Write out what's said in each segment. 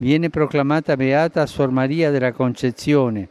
viene proclamata beata Suor Maria della Concezione,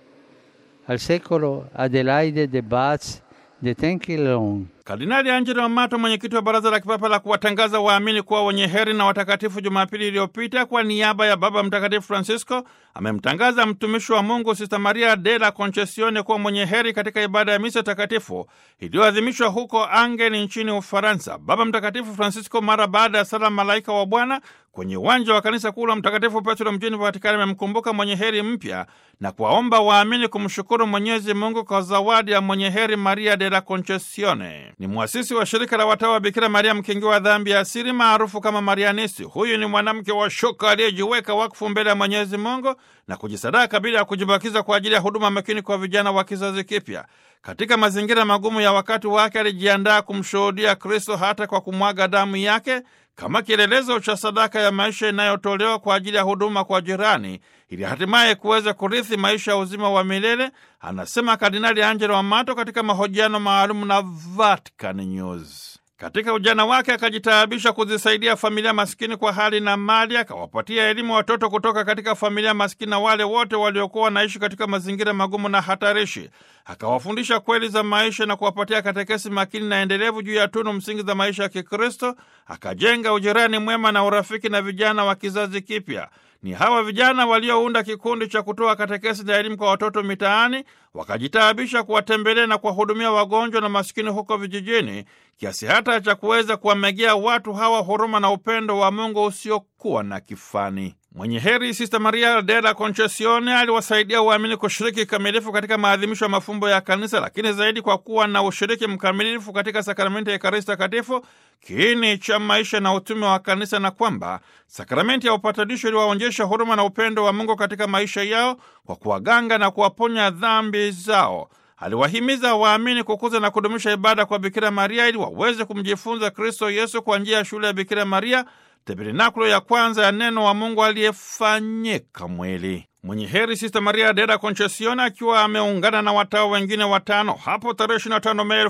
al secolo Adelaide de Batz de Tenkilon. Kardinali Angelo Amato, mwenyekiti wa Baraza la Kipapa la kuwatangaza waamini kuwa wenye heri na watakatifu, Jumapili iliyopita kwa niaba ya Baba Mtakatifu Francisco amemtangaza mtumishi wa Mungu Sista Maria de la Concesione kuwa mwenye heri katika ibada ya misa takatifu iliyoadhimishwa huko Angeni nchini Ufaransa. Baba Mtakatifu Francisco, mara baada ya sala Malaika wa Bwana kwenye uwanja wa kanisa kuu la Mtakatifu Petro mjini Vatikani, amemkumbuka mwenye heri mpya na kuwaomba waamini kumshukuru Mwenyezi Mungu kwa zawadi ya mwenye heri Maria de la Concesione. Ni mwasisi wa shirika la watawa wa Bikira Maria mkingi wa dhambi ya asili maarufu kama Marianisi. Huyu ni mwanamke wa shoka aliyejiweka wakfu mbele ya Mwenyezi Mungu na kujisadaka bila ya kujibakiza kwa ajili ya huduma makini kwa vijana wa kizazi kipya. Katika mazingira magumu ya wakati wake, alijiandaa kumshuhudia Kristo hata kwa kumwaga damu yake kama kielelezo cha sadaka ya maisha inayotolewa kwa ajili ya huduma kwa jirani ili hatimaye kuweza kurithi maisha ya uzima wa milele, anasema Kardinali Angelo Amato katika mahojiano maalum na Vatican News. Katika ujana wake akajitaabisha kuzisaidia familia maskini kwa hali na mali, akawapatia elimu watoto kutoka katika familia maskini na wale wote waliokuwa wanaishi katika mazingira magumu na hatarishi. Akawafundisha kweli za maisha na kuwapatia katekesi makini na endelevu juu ya tunu msingi za maisha ya Kikristo. Akajenga ujirani mwema na urafiki na vijana wa kizazi kipya. Ni hawa vijana waliounda kikundi cha kutoa katekesi na elimu kwa watoto mitaani, wakajitaabisha kuwatembelea na kuwahudumia wagonjwa na masikini huko vijijini, kiasi hata cha kuweza kuwamegea watu hawa huruma na upendo wa Mungu usiokuwa na kifani. Mwenye heri Sista Maria de la Concesione aliwasaidia waamini kushiriki kikamilifu katika maadhimisho ya mafumbo ya Kanisa, lakini zaidi kwa kuwa na ushiriki mkamilifu katika sakramenti ya Ekaristi Takatifu, kiini cha maisha na utume wa Kanisa, na kwamba sakramenti ya upatanisho iliwaonyesha huruma na upendo wa Mungu katika maisha yao kwa kuwaganga na kuwaponya dhambi zao. Aliwahimiza waamini kukuza na kudumisha ibada kwa Bikira Maria ili waweze kumjifunza Kristo Yesu kwa njia ya shule ya Bikira Maria, tabernakulo ya kwanza ya neno wa Mungu aliyefanyika mwili. Mwenye heri Sista Maria de la Concesione akiwa ameungana na watawa wengine watano hapo tarehe 25 Mei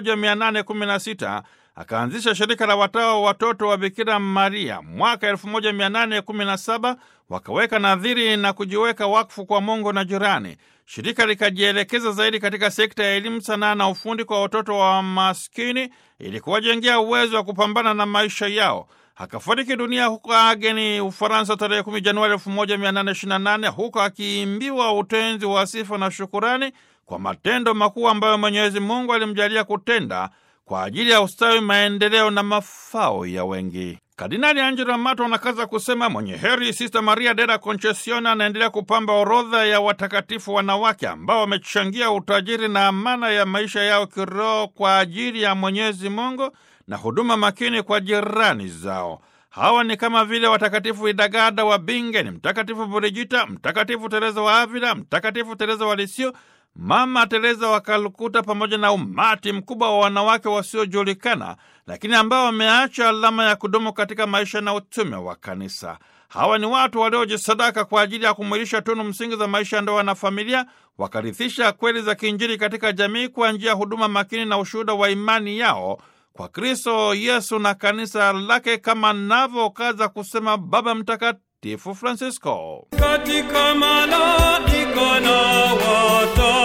1816 akaanzisha shirika la watawa watoto wa Bikira Maria. Mwaka 1817 wakaweka nadhiri na kujiweka wakfu kwa Mungu na jirani. Shirika likajielekeza zaidi katika sekta ya elimu, sanaa na ufundi kwa watoto wa maskini ili kuwajengea uwezo wa kupambana na maisha yao. Akafariki dunia huko Ageni, Ufaransa, tarehe 10 Januari 1828, huko akiimbiwa utenzi wa sifa na shukurani kwa matendo makuu ambayo Mwenyezi Mungu alimjalia kutenda kwa ajili ya ustawi, maendeleo na mafao ya wengi. Kardinali Angelo Amato anakaza kusema mwenye heri Sista Maria de la Concesione anaendelea kupamba orodha ya watakatifu wanawake ambao wamechangia utajiri na amana ya maisha yao kiroho kwa ajili ya Mwenyezi Mungu na huduma makini kwa jirani zao. Hawa ni kama vile watakatifu Idagada wa Bingen, Mtakatifu Brigita, Mtakatifu Tereza wa Avila, Mtakatifu Tereza wa Lisio, Mama Tereza wa Kalkuta, pamoja na umati mkubwa wa wanawake wasiojulikana, lakini ambao wameacha alama ya kudumu katika maisha na utume wa Kanisa. Hawa ni watu waliojisadaka kwa ajili ya kumwilisha tunu msingi za maisha ya ndoa na familia, wakarithisha kweli za kiinjili katika jamii kwa njia ya huduma makini na ushuhuda wa imani yao kwa Kristo Yesu na kanisa lake, kama navyokaza kusema Baba Mtakatifu Francisco katika malaika na wata